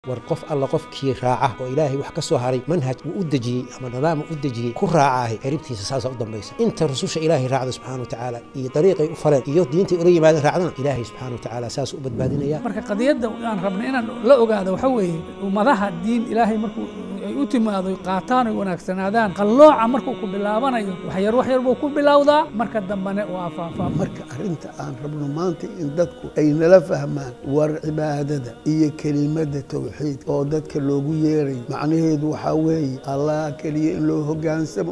war qof alla qofkii raaca oo ilaahay wax ka soo haray manhaj uu u dejiyey ama nidaam u dejiyey ku raacaahay ciribtiisa saasaa u dambaysa inta rususha ilaahay raacda subxana watacaala iyo dariiqay u faleen iyo diintay ula yimaadeen raacdana ilaahay subxana watacaala saas u badbaadinaya marka qadiyadda aan rabna inaan la ogaado waxa weeye ummadaha diin ilaahay markuu ay u timaado qaataan oy wanaagsanaadaan qallooca markuu ku bilaabanayo waxyar waxyar buu ku bilowdaa marka dambene waa faafaa marka arrinta aan rabno maanta in dadku ay nala fahmaan war cibaadada iyo kelimada tawxiid oo dadka loogu yeeray macnaheedu waxaa weeye allah keliya in loo hoggaansamo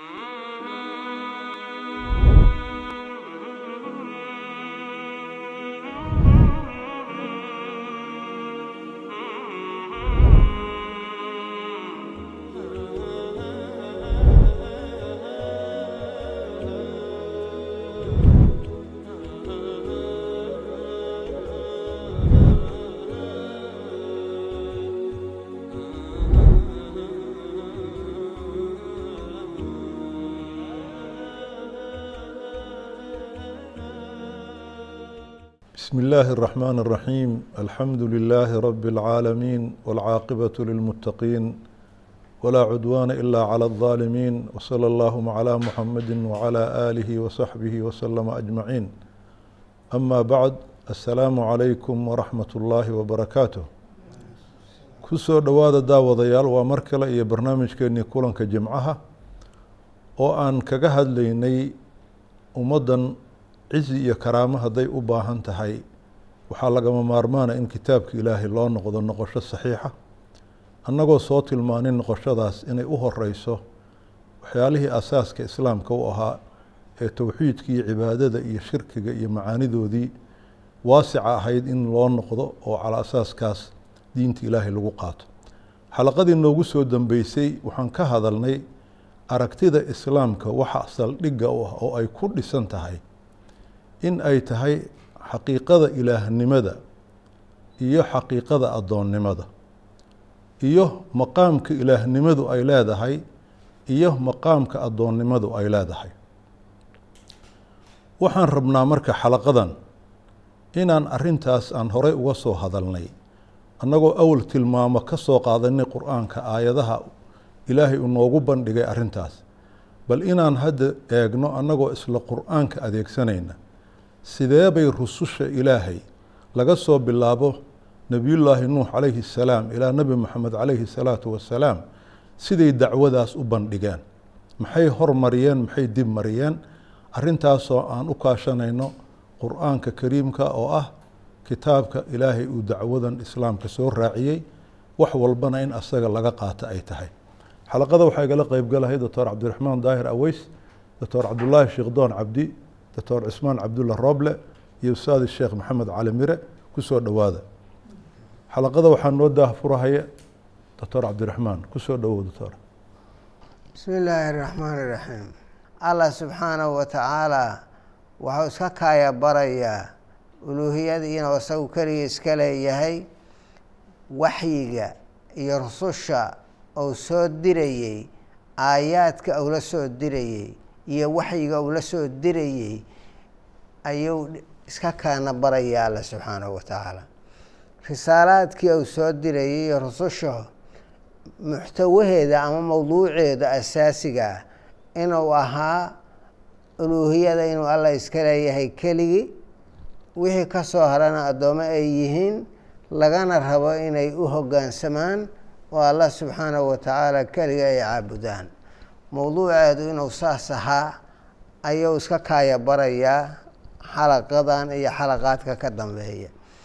بسم الله الرحمن الرحيم الحمد لله رب العالمين والعاقبة للمتقين ولا عدوان إلا على الظالمين وصلى اللهم على محمد وعلى آله وصحبه وسلم أجمعين أما بعد السلام عليكم ورحمة الله وبركاته kusoo dhowaada daawadayaal waa mar kale iyo barnaamijkeennii kulanka jimcaha oo aan kaga hadlaynay ummaddan cizi iyo karaamo hadday u baahan tahay waxaa lagama maarmaana in kitaabka ilaahay loo noqdo noqosho saxiixa annagoo soo tilmaanin noqoshadaas inay u horeyso waxyaalihii asaaska islaamka u ahaa ee towxiidka iyo cibaadada iyo shirkiga iyo macaanidoodii waasica ahayd in loo noqdo oo calaa asaaskaas diinta ilaahay lagu qaato xalaqadii noogu soo dambeysay waxaan ka hadalnay aragtida islaamka waxa saldhigga u ah oo ay ku dhisan tahay in ay tahay xaqiiqada ilaahnimada iyo xaqiiqada addoonnimada iyo maqaamka ilaahnimadu ay leedahay iyo maqaamka addoonnimadu ay leedahay waxaan rabnaa marka xalaqadan inaan arrintaas aan horey uga soo hadalnay annagoo awal tilmaamo ka soo qaadanay qur-aanka aayadaha ilaahay uu noogu bandhigay arrintaas bal inaan hadda eegno annagoo isla qur-aanka adeegsanayna sidee bay rususha ilaahay laga soo bilaabo nebiyullaahi nuux calayhi salaam ilaa nebi moxamed calayhi salaatu wasalaam siday dacwadaas u bandhigeen maxay hormariyeen maxay dib mariyeen arrintaasoo aan u kaashanayno qur-aanka kariimka oo ah kitaabka ilaahay uu dacwadan islaamka soo raaciyey wax walbana in asaga laga qaato ay tahay xalaqada waxaa igala qeybgalahay doctor cabdiraxmaan daahir aweys doctor cabdulaahi sheekdoon cabdi doctor cismaan cabdulla rooble iyo ustaadi sheekh maxamed cali mire kusoo dhowaada xalaqada waxaa noo daahfurahaya doctor cabdiraxmaan kusoo dhowow doctor bismi illaahi araxmaan iraxiim allah subxaanahu wa tacaala waxuu iska kaaya barayaa uluuhiyada inuu isagu keligii iska leeyahay waxyiga iyo rususha uu soo dirayey aayaadka uu la soo dirayey iyo waxyiga uu la soo dirayey ayuu iska kaana baraya alla subxaanahu wa tacaala risaalaadkii uu soo dirayey iyo rususha muxtawaheeda ama mowduuceeda asaasiga ah inuu ahaa uluuhiyada inuu allah iska leeyahay keligii wixii ka soo harana addoommo ay yihiin lagana rabo inay u hoggaansamaan oo allah subxaanahu wa tacaala keliga ay caabudaan mowduuceedu inuu saas ahaa ayuu iska kaaya barayaa xalaqadan iyo xalaqaadka ka dambeeya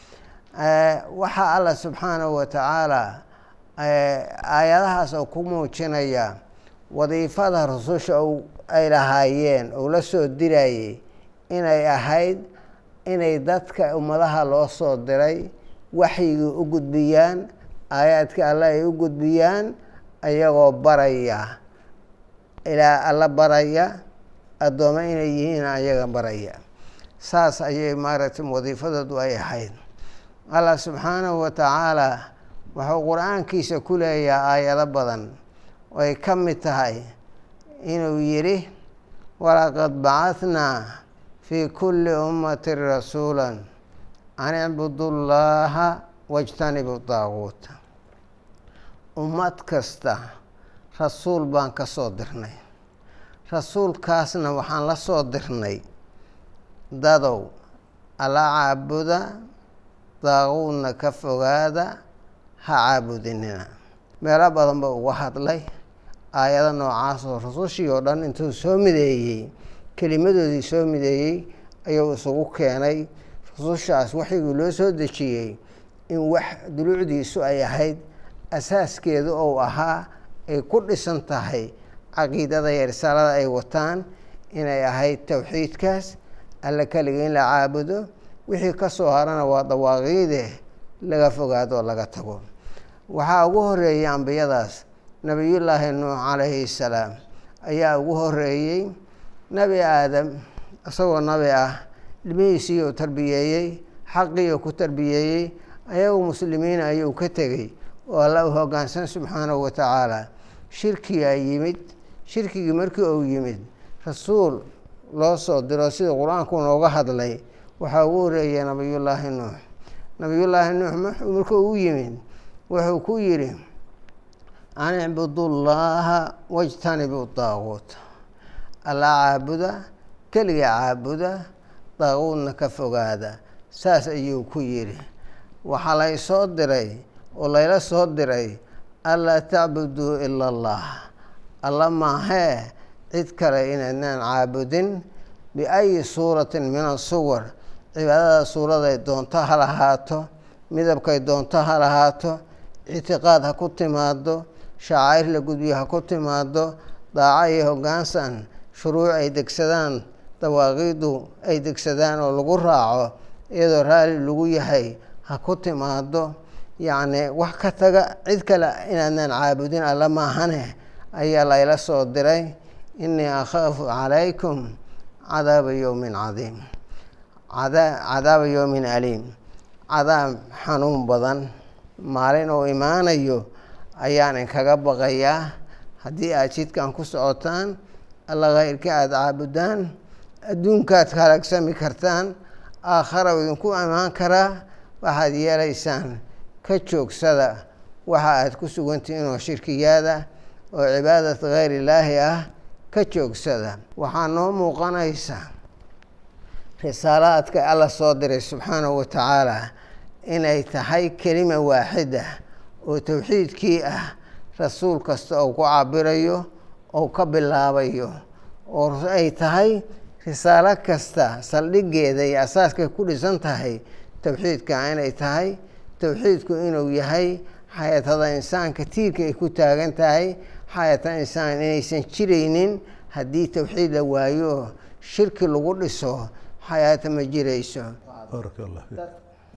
waxaa allah subxaanahu wa tacaala aayadahaas oo ku muujinaya wadiifada rususha ay lahaayeen uu la soo dirayey inay ahayd inay dadka ummadaha loo soo diray waxyigii u gudbiyaan aayaadka alle ay u gudbiyaan ayagoo baraya ilaa alla baraya addoommo inay yihiin ayaga baraya saas ayay maaragtay wadiifadoodu ay ahayd allah subxaanahu wa tacaala wuxuu qur-aankiisa ku leeyahay aayado badan oo ay ka mid tahay inuu yidhi walaqad bacahnaa fii kulli ummatin rasuula an icbudu llaha wajtanibu daaguuta ummad kasta rasuul baan ka soo dirnay rasuulkaasna waxaan la soo dirnay dadow alla caabuda daaquudna ka fogaada ha caabudinina meelo badan ba uga hadlay aayado noocaasoo rasushii oo dhan intuu soo mideeyey kelimadoodii soo mideeyey ayuu isugu keenay rasushaas waxigii loo soo dejiyey in wax duluucdiisu ay ahayd asaaskeedu ou ahaa ay ku dhisan tahay caqiidada iyo risaalada ay wataan inay ahayd towxiidkaas alla keliga in la caabudo wixii ka soo harana waa dawaaqiide laga fogaado oo laga tago waxaa ugu horeeyey ambiyadaas nebiyullaahi nuux calayhi salaam ayaa ugu horeeyey nebi aadam isagoo nabi ah ilmihiisii uu tarbiyeeyey xaqii uu ku tarbiyeeyey ayagu muslimiina ayuu ka tegey oo alla u hoggaansan subxaanahu wa tacaala shirkigaa yimid shirkigii markii uu yimid rasuul loo soo diro sida qur-aanku nooga hadlay waxaa ugu horeeyay nabiyullaahi nuux nabiyullaahi nuux markuu u yimid wuxuu ku yidhi an icbudullaaha wajtanibu daaquut alla caabuda keliga caabuda daaquudna ka fogaada saas ayuu ku yidhi waxaa lay soo diray oo layla soo diray anlaa tacbuduu ila allah alla maahee cid kale inaydnaan caabudin biayi suuratin min asuwar cibaadada suuraday doonto ha lahaato midabkay doonto ha lahaato ictiqaad ha ku timaado shacaa'ir la gudbiyo ha ku timaado daaco iyo hoggaansan shuruuc ay degsadaan dawaaqiidu ay degsadaan oo lagu raaco iyadoo raalli lagu yahay ha ku timaado yacni wax ka taga cid kale inaadnaan caabudin alla maahane ayaa layla soo diray innii akhaafu calaykum cadaaba yowmin cadiim cadaaba yowmin aliim cadaab xanuun badan maalin uu imaanayo ayaan inkaga baqayaa haddii aad jidkan ku socotaan alla khayrka aada caabudaan adduunkaad halaagsami kartaan aakhara idinku imaan karaa waxaad yeelaysaan ka joogsada waxa aad ku sugantihiin oo shirkiyaada oo cibaadat khayr illaahi ah ka joogsada waxaa noo muuqanaysa risaalaadka alla soo diray subxaanahu wa tacaala inay tahay kelima waaxida oo towxiidkii ah rasuul kasta oo ku cabirayo oo ka bilaabayo oo ay tahay risaalo kasta saldhigeeda iyo asaaskay ku dhisan tahay towxiidka inay tahay towxiidku inuu yahay xayatada insaanka tiirka ay ku taagan tahay xayata insaan inaysan jiraynin haddii towxiid la waayo shirki lagu dhiso xayaata ma jirayso baaraka allah fiik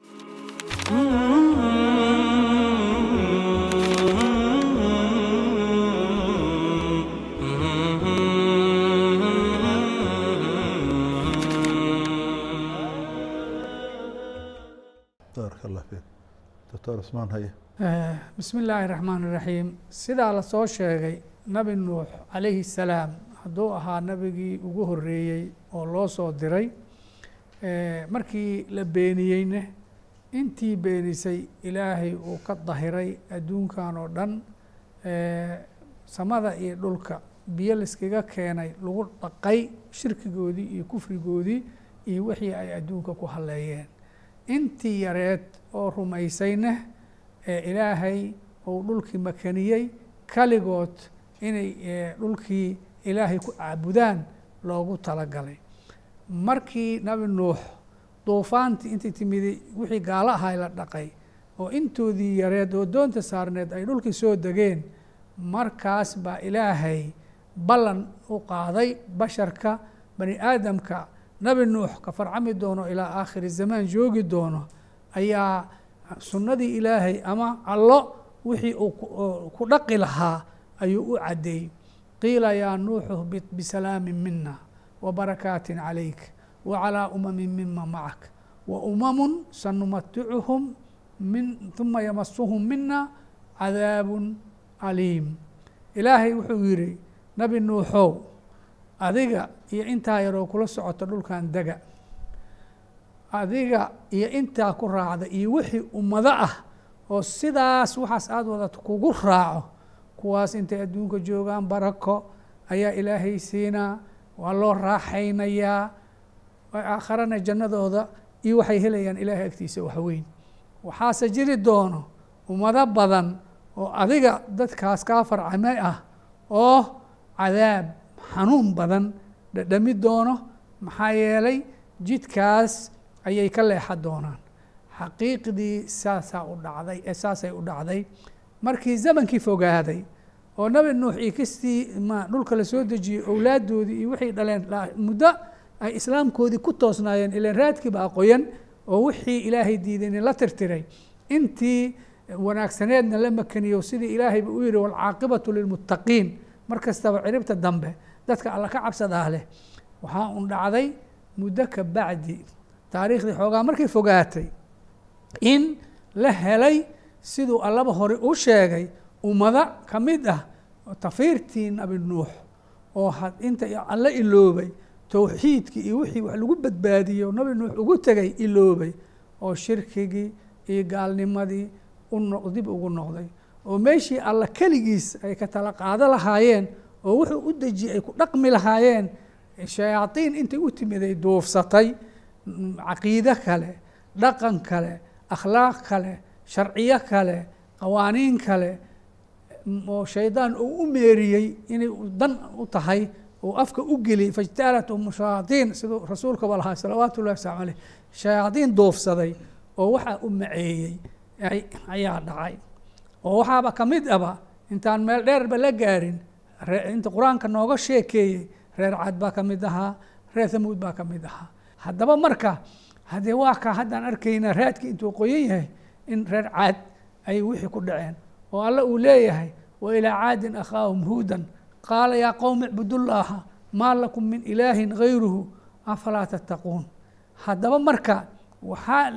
baaraka allah fiik doctor usmaan haye bismi illaahi raxmaan iraxiim sidaa lasoo sheegay nabi nuux calayhi salaam hadduu ahaa nabigii ugu horeeyey oo loo soo diray markii la beeniyeyne intii beenisay ilaahay uu ka dahiray adduunkan oo dhan samada iyo dhulka biyo layskaga keenay lagu dhaqay shirkigoodii iyo kufrigoodii iyo wixii ay adduunka ku halleeyeen intii yareed oo rumaysayne ee ilaahay uu dhulkii makaniyey kaligood inay dhulkii ilaahay ku caabudaan loogu talagalay markii nabi nuux duufaantii intay timiday wixii gaalo ahay la dhaqay oo intoodii yareed oo doonta saarneed ay dhulkii soo degeen markaas baa ilaahay ballan u qaaday basharka bani aadamka nabi nuux ka farcami doono ilaa aakhiri zamaan joogi doono ayaa sunnadii ilaahay ama allo wixii uu ku dhaqi lahaa ayuu u caddeeyey qiila yaa nuuxu hbit bisalaamin mina وبركات عليك وعلى أمم ممن معك وأمم سنمتعهم من ثم يمسهم منا عذاب أليم إلهي wuxuu yidhi nabi nuuxow adiga iyo intaa yaroo kula socoto dhulkan dega adiga iyo intaa ku raacda iyo wixii ummado ah oo sidaas waxaas aada wadato kugu raaco kuwaas intay adduunka joogaan barako ayaa ilaahay siinaa waa loo raaxaynayaa aakharana jannadooda iyo waxay helayaan ilaahay agtiisa waxweyn waxaase jiri doono ummado badan oo adiga dadkaas kaa farcamay ah oo cadaab xanuun badan dhadhami doono maxaa yeelay jidkaas ayay ka leexan doonaan xaqiiqdii saasaa u dhacday ee saasay u dhacday markii zamankii fogaaday oo nabi nuux iyo kastii ma dhulka la soo dejiyey owlaaddoodii iyo waxay dhaleen muddo ay islaamkoodii ku toosnaayeen ilan raadkiiba aqoyan oo wixii ilaahay diidayna la tirtiray intii wanaagsaneedna la makaniyo sidii ilaahayba u yihi waalcaaqibatu lilmuttaqiin mar kastaba ciribta dambe dadka alla ka cabsadaa leh waxaa un dhacday muddo ka bacdi taariikhdii xoogaa markay fogaatay in la helay siduu allaba hore u sheegay ummado ka mid ah tafiirtii nabi nuux oo inta alla iloobay towxiidkii iyo wixii wax lagu badbaadiyo nabi nuux ugu tegay iloobay oo shirkigii iyo gaalnimadii dib ugu noqday oo meeshii alla keligiis ay ka tala qaado lahaayeen oo wuxuu u dejiyey ay ku dhaqmi lahaayeen shayaadiin intay u timiday duufsatay caqiide kale dhaqan kale akhlaaq kale sharciyo kale qawaaniin kale oo shaydaan uu u meeriyey inay dan u tahay uu afka u geliyey fajtalathum shayaaiin siduu rasuulkaba lahaa salawaatu ullahi waslamu aleyh shayaadiin duufsaday oo waxaa u maceeyey ayaa dhacay oo waxaaba ka mid aba intaan meel dheerba la gaarin inta qur-aanka nooga sheekeeyey reer cad baa ka mid ahaa reer thamuud baa ka mid ahaa haddaba marka haddee waa ka haddaan arkaynaa raadkii intuu qoyan yahay in reer caad ay wixii ku dhaceen oo alle uu leeyahay wa ilaa caadin akhaahum huudan qaala yaa qowmi icbudullaaha maa lakum min ilaahin gayruhu afalaa tattaquun haddaba marka waxaa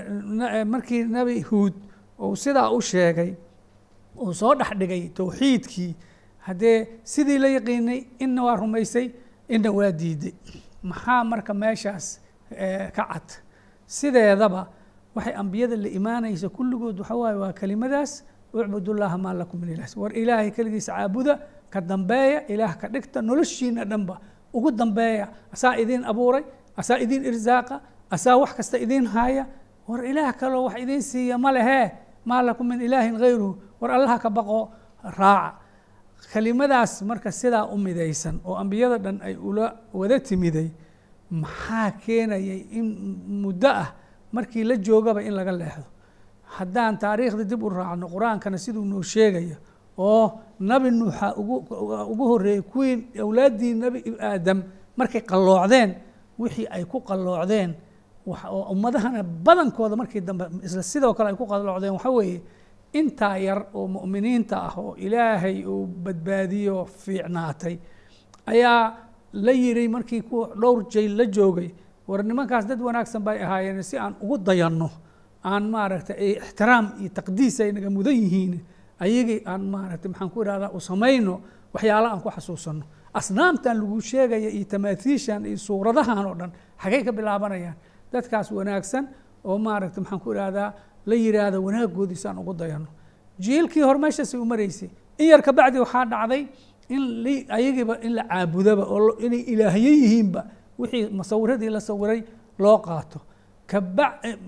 markii nebi huud uu sidaa u sheegay uu soo dhex dhigay towxiidkii haddee sidii la yaqiinay inna waa rumaysay inna waa diiday maxaa marka meeshaas ka cad sideedaba waxay ambiyada la imaanaysa kulligood waxa waaye waa kelimadaas ucbudullaaha maa lakum min ilaah war ilaahay keligiisa caabuda ka dambeeya ilaah ka dhigta noloshiina dhanba ugu dambeeya asaa idiin abuuray asaa idiin irsaaqa asaa wax kasta idiin haaya war ilaah kaloo wax idiin siiya ma lehee maa lakum min ilaahin gayruhu war allaha ka baqo raaca kelimadaas marka sidaa u midaysan oo ambiyada dhan ay ula wada timiday maxaa keenayay in muddo ah markii la joogaba in laga leexdo haddaan taariikhda dib u raacno qur-aankana siduu noo sheegaya oo nabi nuuxa ugu horreeyey kuwii awlaaddii nebi aadam markay qalloocdeen wixii ay ku qalloocdeen oo ummadahana badankooda markii dambe isla sidoo kale ay ku qalloocdeen waxa weeye intaa yar oo mu'miniinta ah oo ilaahay uu badbaadiyo fiicnaatay ayaa la yiri markii kuwa dhowr jayl la joogay war nimankaas dad wanaagsan bay ahaayeen si aan ugu dayanno aan maaragtay ixtiraam iyo taqdiis ay naga mudan yihiin ayagii aan maaragtay maxaan ku ihahdaa u samayno waxyaala aan ku xasuusanno asnaamtan lagu sheegaya iyo tamaathiishan iyo suuradahan oo dhan xagay ka bilaabanayaan dadkaas wanaagsan oo maaragtay maxaan ku ihahdaa la yiraahdo wanaagoodiisaan ugu dayanno jiilkii hore meeshaasay u maraysay in yar ka bacdi waxaa dhacday in ayagiiba in la caabudaba oo inay ilaahye yihiinba wixii masawiradii la sawiray loo qaato kaba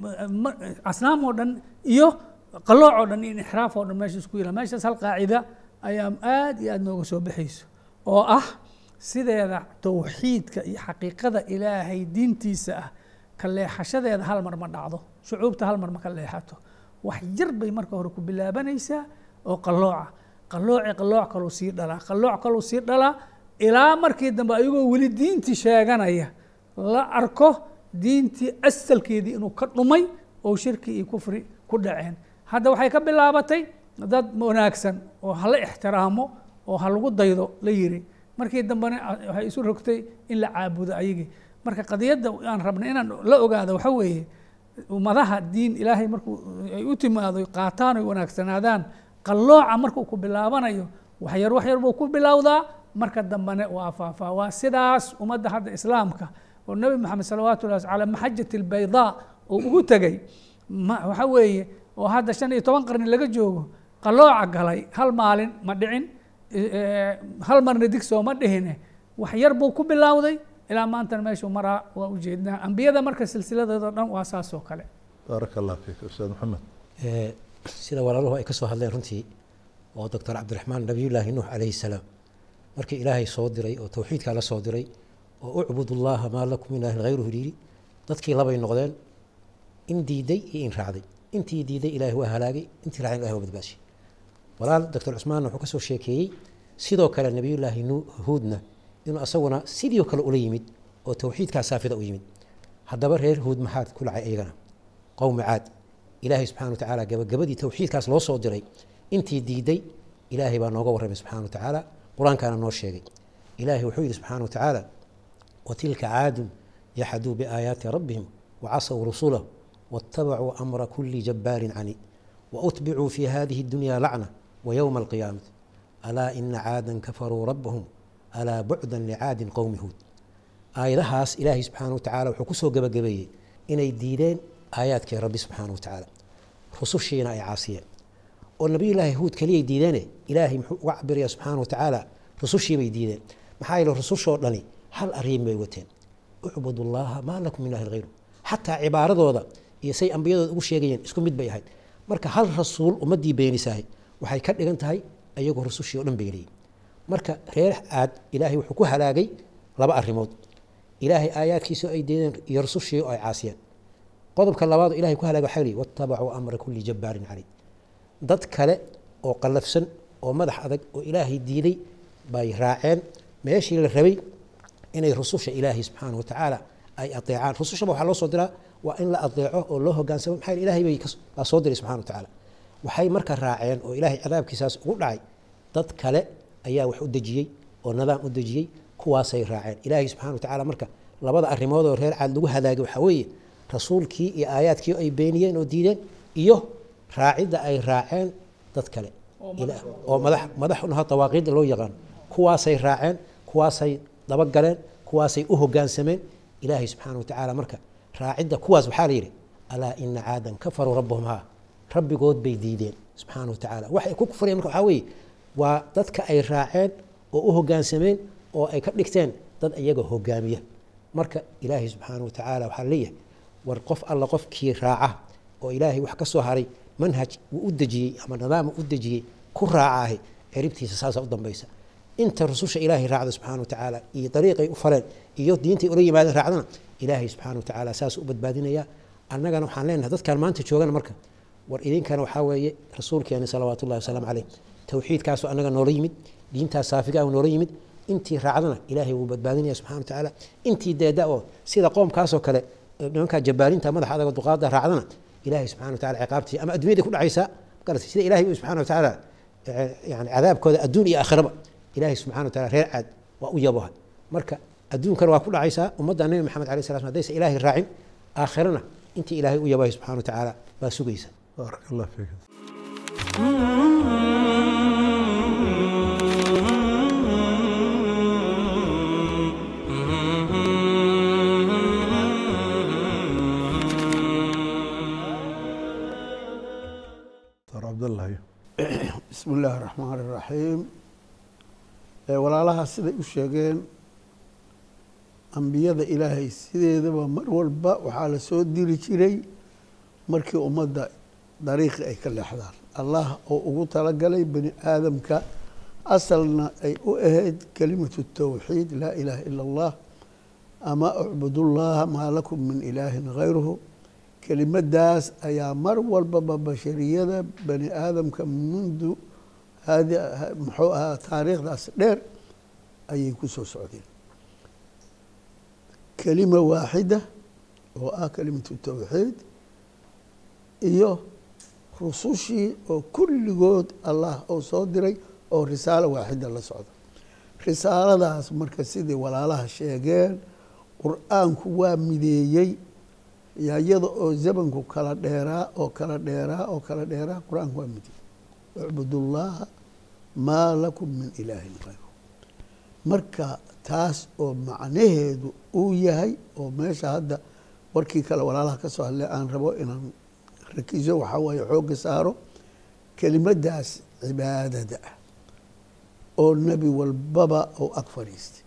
asnaam oo dhan iyo qalooc oo dhan iyo inxiraaf oo dhan meesha isku yila meeshaas hal qaacida ayaa aad iyo aad nooga soo baxayso oo ah sideeda towxiidka iyo xaqiiqada ilaahay diintiisa ah ka leexashadeeda hal mar ma dhacdo shucuubta hal mar ma ka leexato wax yar bay marka hore ku bilaabanaysaa oo qalooca qalooci qalooc kaluu sii dhalaa qalooc kaluu sii dhalaa ilaa markii dambe ayagoo weli diintii sheeganaya la arko diintii asalkeedii inuu ka dhumay oo shirki iyo kufri ku dhaceen hadda waxay ka bilaabatay dad wanaagsan oo hala ixtiraamo oo ha lagu daydo la yiri markii dambena waxay isu rogtay in la caabudo ayagii marka qadiyadda aan rabnay inaan la ogaado waxa weeye ummadaha diin ilaahay markuu ay u timaado qaataan oy wanaagsanaadaan qallooca markuu ku bilaabanayo waxyar waxyar buu ku bilowdaa marka dambene waa faafaa waa sidaas ummadda hadda islaamka oo nebi moxamed salawaatu llahi calaa maxajati albaydaa oo ugu tegey waxa weeye oo hadda shan iyo toban qarni laga joogo qalooca galay hal maalin ma dhicin hal marna digsoo ma dhihine wax yar buu ku bilowday ilaa maantana meeshuu maraa waa ujeednaa ambiyada marka silsiladeeda dhan waa saas oo kale baaraka allah fiik ustaad maxamed sida walaaluhu ay ka soo hadleen runtii oo doctor cabdiraxmaan nabiyullaahi nuux calayhi salaam markii ilaahay soo diray oo towxiidkaa la soo diray oo ucbudullaaha maa lakum min ilaahin hayruhu yidhi dadkii labay noqdeen in diiday iyo in raacday intii diiday ilaahi waa halaagay intii raacday ilahi waa badbaashay walaal doctor cusmaanna wuxuu ka soo sheekeeyey sidoo kale nabiyullaahi huudna inuu asaguna sidii kale ula yimid oo towxiidkaa saafida u yimid haddaba reer huud maxaad ku lacay iyagana qowmi caad ilaahay subxana wa tacaala gabagabadii towxiidkaas loo soo diray intii diiday ilaahay baa nooga warramay subxana wa tacaala qur-aankaana noo sheegay ilaahay wuxuu yidhi subxana wa tacaala watilka caadun yaxaduu biaayaati rabbihim wacasaw rusulahu waاtabacuu amra kuli jabbaarin cani wautbicuu fi hadihi اdunya lacna wayowma alqiyaamati alaa ina caadan kafaruu rabbahum alaa bucdan licaadin qowmi huud aayadahaas ilaahay subxaana wa tacala wuxuu ku soo gebagabeeyey inay diideen aayaadkii rabbi subxaana wa tacaala rusushiina ay caasiyeen oo nabiyullaahi huud keliyay diideene ilaahay muxuu uga cabiraya subxaana wa tacaala rusushiibay diideen maxaa yeele rusushoo dhani hal arrin bay wateen ucbudu llaha maa lakum min ilahin hayru xataa cibaaradooda iyo say ambiyadooda ugu sheegayeen isku mid bay ahayd marka hal rasuul ummaddii beenisahay waxay ka dhigan tahay ayagoo rusushii o dhan beeniyey marka reer caad ilaahay wuxuu ku halaagay laba arrimood ilaahay aayaadkiisa ay diideen iyo rusushii oo ay caasiyeen qodobka labaad oo ilahay ku halaagay waxaa lihi watabacuu amra kulli jabbaarin caliid dad kale oo qallafsan oo madax adag oo ilaahay diiday bay raaceen meeshii la rabay inay rususha ilaahay subxaana wa tacaala ay adeecaan rusushaba waxaa loo soo diraa waa in la adeeco oo loo hogaansamo maxaa yeel ilahay bay baa soo diray subxana wa tacaala waxay marka raaceen oo ilaahay cadaabkiisaas ugu dhacay dad kale ayaa wax u dejiyey oo nidaam u dejiyey kuwaasay raaceen ilaahay subxana wa tacaala marka labada arrimood oo reer caad lagu halaagay waxaa weeye rasuulkii iyo aayaadkii ay beeniyeen oo diideen iyo raacidda ay raaceen dad kale oo madax madaxunaha dawaaqiidda loo yaqaan kuwaasay raaceen kuwaasay dabagaleen kuwaasay u hogaansameen ilaahay subxaana wa tacaala marka raacidda kuwaas waxaa la yidhi alaa ina caadan kafaruu rabbahum haa rabbigood bay diideen subxaana wa tacaala waxay ku kufriyeen marka waxaa weeye waa dadka ay raaceen oo u hogaansameen oo ay ka dhigteen dad iyaga hogaamiya marka ilaahay subxaana wa tacaala waxaa leeyahay war qof alla qofkii raaca oo ilaahay wax ka soo haray manhaj uu u dejiyey ama nidaam u dejiyey ku raacaahay ciribtiisa saasaa u dambaysa inta rususha ilaahay raacda subxana wa tacaala iyo dariiqay u faleen iyo diintay ula yimaadeen raacdana ilaahay subxana wa tacaala saas u badbaadinaya annagana waxaan leenahay dadkan maanta joogana marka war idinkana waxaa weeye rasuulkeeni salawaatu ullahi wasalaamu caleyh towxiidkaasoo annaga noola yimid diintaas saafigaa noola yimid intii raacdana ilaahay wuu badbaadinaya subxana wa tacaala intii deeda oo sida qoomkaasoo kale nimankaa jabaalinta madaxa adaga duqaada raacdana ilaahay subxana wa tacala ciqaabtii ama adduunyada ku dhacaysaa magarata sida ilahay uu subxana wa tacaala yani cadaabkooda adduun iyo aakhiraba ilaahay subxana wa taala reer caad waa u yaboha marka adduunkana waa ku dhacaysaa ummadda nebi maxamed alay sla sl hadaysa ilaahay raacin aakhirana intii ilaahay u yabahay subxana wa tacaala baa sugaysa baaraka allah fiik dr cabdallah bismi illaahi raxmaan iraxiim walaalaha siday u sheegeen ambiyada ilaahay sideedaba mar walba waxaa la soo diri jiray markii ummadda dariiqi ay ka leexdaan allah oo ugu talagalay bani aadamka asalna ay u ahayd kelimatu tawxiid laa ilaaha ila allah ama ucbudullaha maa lakum min ilaahin hayruhu kelimadaas ayaa mar walbaba bashariyada bani aadamka mundu hadi muxuu ahaa taariikhdaas dheer ayay ku soo socdeen kelima waaxida oo ah kelimatu tawxiid iyo rusushii oo kulligood allah oo soo diray oo risaalo waaxida la socda risaaladaas marka sidii walaalaha sheegeen qur-aanku waa mideeyey iyada oo zamanku kala dheeraa oo kala dheeraa oo kala dheeraa qur-aanku waa mideeyey ucbudullaaha maa lakum min ilaahin hayru marka taas oo macnaheedu uu yahay oo meesha hadda warkii kale walaalaha ka soo hadlay aan rabo inaan rakiso waxaa waaye xoogga saaro kelimadaas cibaadada ah oo nebi walbaba oo ag fadhiistay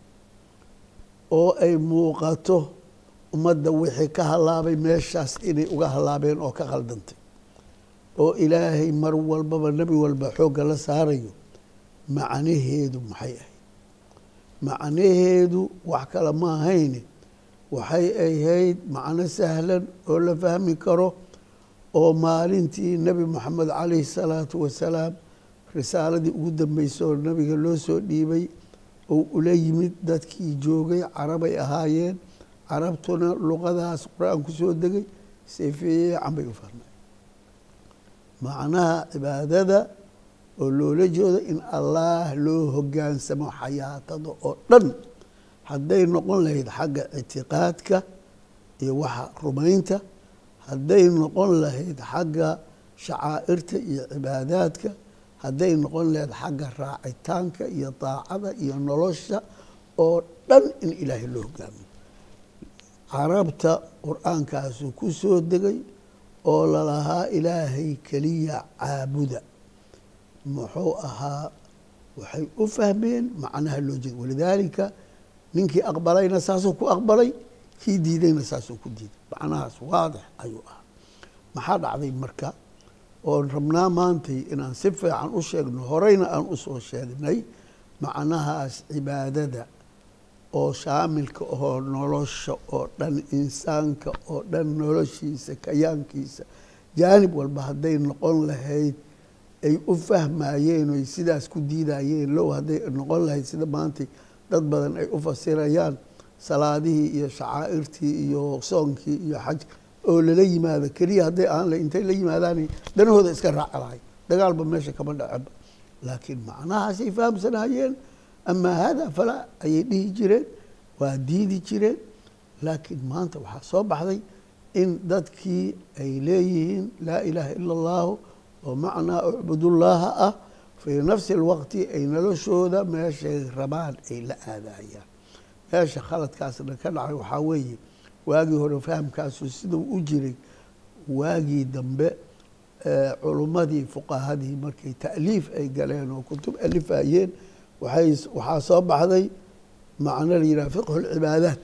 oo ay muuqato ummadda wixii ka halaabay meeshaas inay uga halaabeen oo ka khaldantay oo ilaahay mar walbaba nebi walba xoogga la saarayo macnaheedu maxay ahayd macnaheedu wax kale ma ahayne waxay ahayd macno sahlan oo la fahmi karo oo maalintii nebi moxamed calayhi salaatu wasalaam risaaladii ugu dambeysay oo nabiga loo soo dhiibay oo ula yimid dadkii joogay carabay ahaayeen carabtuna luqadaas qur-aan ku soo degay si fiican bay u fahmeen macnaha cibaadada oo loola jeedo in allaah loo hogaansamo xayaatada oo dhan hadday noqon lahayd xagga ictiqaadka iyo waxa rumaynta hadday noqon lahayd xagga shacaa'irta iyo cibaadaadka hadday noqon lahayd xagga raacitaanka iyo daacada iyo nolosha oo dhan in ilaahay loo hogaamiyo carabta qur-aankaasu ku soo degay oo lalahaa ilaahay keliya caabuda muxuu ahaa waxay u fahmeen macnaha loo jeeda walidaalika ninkii aqbalayna saasuu ku aqbalay kii diidayna saasuu ku diiday macnahaas waadix ayuu ahaa maxaa dhacday marka oon rabnaa maantay inaan si fiican u sheegno horeyna aan usoo sheegnay macnahaas cibaadada oo shaamilka oo nolosha oo dhan insaanka oo dhan noloshiisa kayaankiisa jaanib walba hadday noqon lahayd ay u fahmayeen oy sidaas ku diidayeen low hadday noqon lahayd sida maantay dad badan ay u fasirayaan salaadihii iyo shacaa'irtii iyo soonkii iyo xaj oo lala yimaado keliya hadday aan la intay la yimaadaan danahooda iska raaci lahay dagaalba meesha kama dhaceba laakiin macnahaasay fahamsanayeen amaa hada falaa ayay dhihi jireen waa diidi jireen laakiin maanta waxaa soo baxday in dadkii ay leeyihiin laa ilaaha ila allahu oo macnaa ucbudullaaha ah fii nafsi alwaqti ay noloshooda meeshay rabaan ay la aadayaan meesha khaladkaasna ka dhacay waxaa weeye waagii hore fahamkaasu siduu u jiray waagii dambe culummadii fuqahadii markay ta'liif ay galeen oo kutub alifayeen waay waxaa soo baxday macno la yidhaha fiqhu lcibaadaat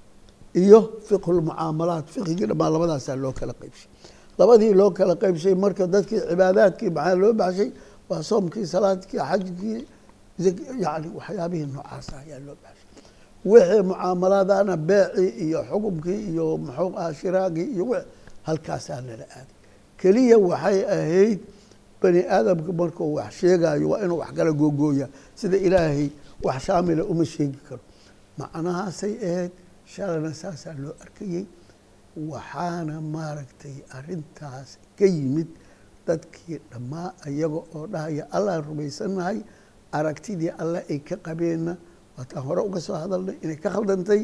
iyo fiqhu lmucaamalaat fiqhigii dhammaan labadaasaa loo kala qeybshay labadii loo kala qeybshay marka dadkii cibaadaadkii maxaa loo baxshay waa soomkii salaadkii xajkii yani waxyaabihii noocaasa ayaa loo baxshay wixii mucaamalaadana beecii iyo xukumkii iyo muxuu aha shiraagii iyo w halkaasaa lala aaday keliya waxay ahayd bani aadamka markuu wax sheegayo waa inuu wax kala googooya sida ilaahay wax shaamila uma sheegi karo macnahaasay ahayd shalana saasaa loo arkayey waxaana maaragtay arintaas ka yimid dadkii dhammaa iyaga oo dhahaya allaan rumaysanahay aragtidii alle ay ka qabeenna waataan hore uga soo hadalnay inay ka khaldantay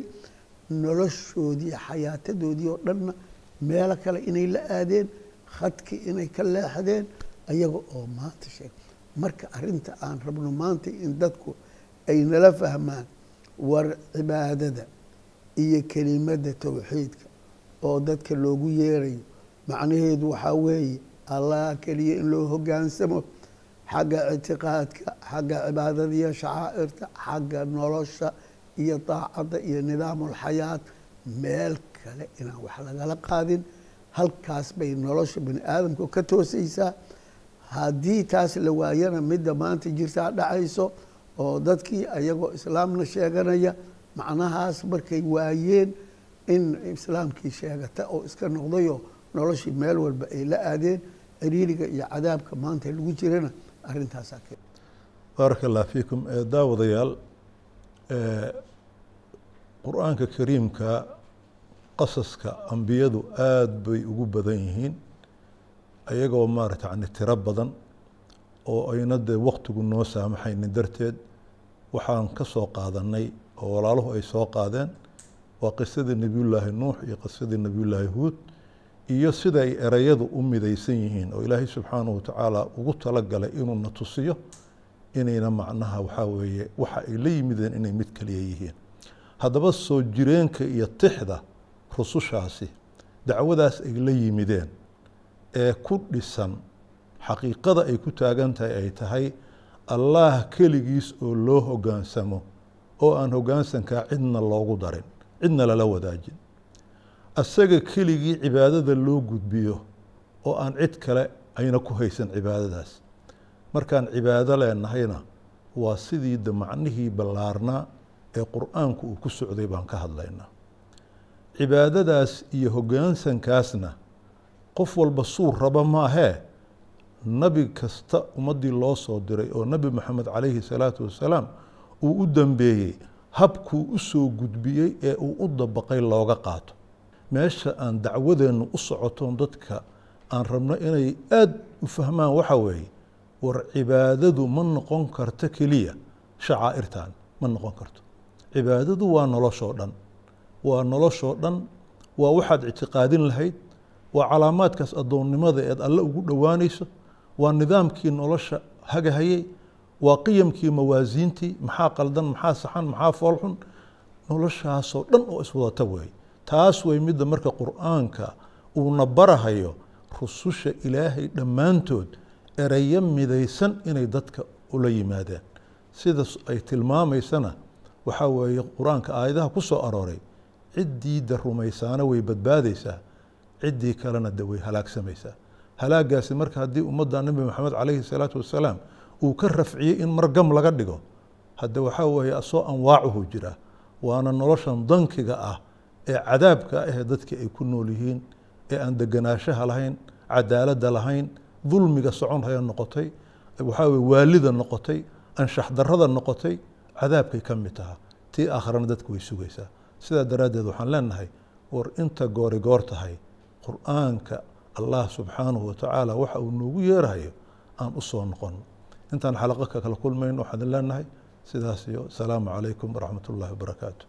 noloshoodii xayaatadoodii oo dhanna meelo kale inay la aadeen khadkii inay ka leexdeen ayaga oo maanta sheeg marka arinta aan rabno maanta in dadku ay nala fahmaan war cibaadada iyo kelimadda towxiidka oo dadka loogu yeerayo macnaheedu waxaa weeye allah keliya in loo hogaansamo xagga ictiqaadka xagga cibaadada iyo shacaa'irta xagga nolosha iyo daacadda iyo nidaamulxayaat meel kale inaan wax lagala qaadin halkaas bay nolosha bani aadamka ka toosaysaa haddii taas la waayana midda maanta jirtaa dhacayso oo dadkii ayagoo islaamna sheeganaya macnahaas markay waayeen in islaamkii sheegata oo iska noqdayo noloshii meel walba ay la aadeen ciriiriga iyo cadaabka maanta lagu jirana arrintaasaa ke baaraka allah fiikum daawadayaal qur-aanka kariimka qasaska ambiyadu aada bay ugu badan yihiin ayagoo maarata yani tiro badan oo ayna dee waktigu noo saamaxaynin darteed waxaan ka soo qaadanay oo walaaluhu ay soo qaadeen waa qisadii nebiyullaahi nuux iyo qisadii nebiyullaahi huud iyo sida ay ereyadu u midaysan yihiin oo ilaahay subxaanahu watacaala ugu talagalay inuu na tusiyo inayna macnaha waxaa weeye waxa ay la yimideen inay mid kaliya yihiin haddaba soo jireenka iyo tixda rusushaasi dacwadaas ay la yimideen ee ku dhisan xaqiiqada ay ku taagan tahay ay tahay allah keligiis oo loo hoggaansamo oo aan hoggaansankaa cidna loogu darin cidna lala wadaajin asaga keligii cibaadada loo gudbiyo oo aan cid kale ayna ku haysan cibaadadaas markaan cibaado leenahayna waa sidii de macnihii ballaarnaa ee qur-aanku uu ku socday baan ka hadlaynaa cibaadadaas iyo hoggaansankaasna qof walba suu raba maahee nabi kasta ummaddii loo soo diray oo nebi moxamed calayhi salaatu wasalaam uu u dambeeyey habkuu u soo gudbiyey ee uu u dabaqay looga qaato meesha aan dacwadeennu u socotoon dadka aan rabno inay aada u fahmaan waxa weeye war cibaadadu ma noqon karto keliya shacaa'irtan ma noqon karto cibaadadu waa noloshoo dhan waa noloshoo dhan waa waxaad ictiqaadin lahayd waa calaamaadkaas addoonnimada eed alle ugu dhowaanayso waa nidaamkii nolosha hagahayey waa qiyamkii mawaasiintii maxaa qaldan maxaa saxan maxaa foolxun noloshaasoo dhan oo iswadata weey taas way midda marka qur'aanka uuna barahayo rususha ilaahay dhammaantood erayo midaysan inay dadka ula yimaadeen sida ay tilmaamaysana waxaa weeye qur-aanka aayadaha ku soo arooray ciddiida rumaysaana way badbaadaysaa ciddii kalena de way halaagsamaysaa halaagaasi marka haddii ummadda nebi maxamed calayhi salaatu wasalaam uu ka rafciyey in mar gam laga dhigo hadde waxaa weeye asoo anwaacuhu jira waana noloshan dankiga ah ee cadaabka ah ee dadkii ay ku nool yihiin ee aan deganaanshaha lahayn cadaaladda lahayn dulmiga socon haya noqotay waxaa weye waalida noqotay anshax darrada noqotay cadaabkay ka mid taha tii aakharana dadka way sugaysaa sidaa daraaddeed waxaan leenahay war inta goori goor tahay qur'aanka allah subxaanahu watacaala waxa uu noogu yeerahayo aan u soo noqon intaan xalaqo ka kala kulmayn waxaan leenahay sidaas iyo asalaamu calaykum waraxmat ullahi wabarakaatu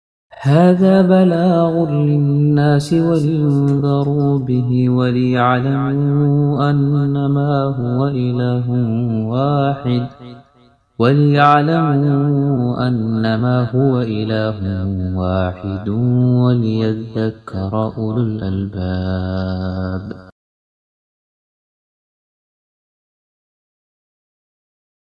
هذا بلاغ للناس ولينذروا به وليعلموا أنما هو إله واحد وليعلموا أنما هو إله واحد وليذكر أولو الألباب